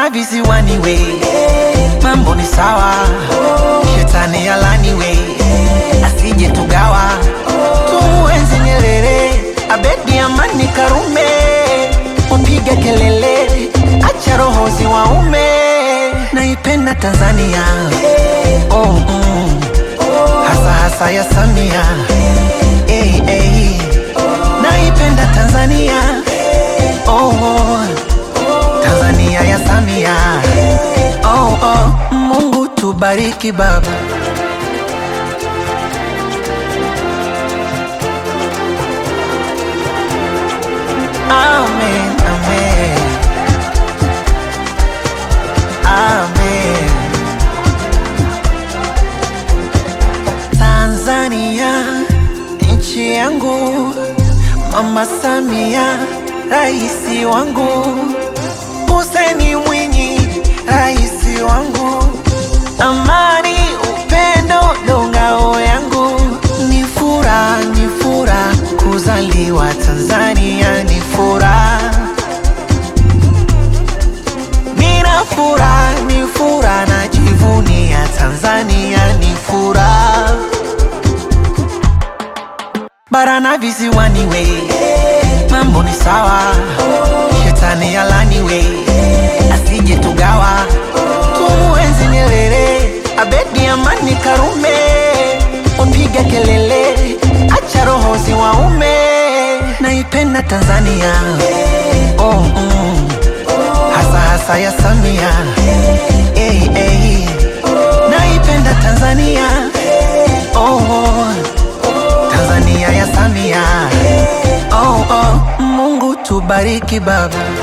bara na visiwani we mambo ni sawa shetani alani we asije tugawa tumuenzi Nyerere Abedi Amani Karume upige kelele acha roho ziwaume naipenda Tanzania oh, mm. hasa hasa ya Samia hey, hey. naipenda Tanzania oh, oh. Tanzania ya Samia oh, oh. Mungu tubariki baba Amen, amen. Amen. Tanzania nchi yangu, Mama Samia raisi wangu, Hussein Mwinyi raisi wangu, amani upendo ndo ngao yangu, ni furaha ni furaha kuzaliwa Tanzania, ni furaha Nina furaha, ni furaha najivunia Tanzania, ni furaha bara na visiwani we mambo ni sawa, shetani alani we asije tugawa, tumuenzi Nyerere Abedi Amani Karume upige kelele acha roho ziwaume naipenda Tanzania oh, mm. hasa hasa ya Samia hey, hey. naipenda Tanzania oh, oh. Tanzania ya Samia oh, oh. Mungu tubariki baba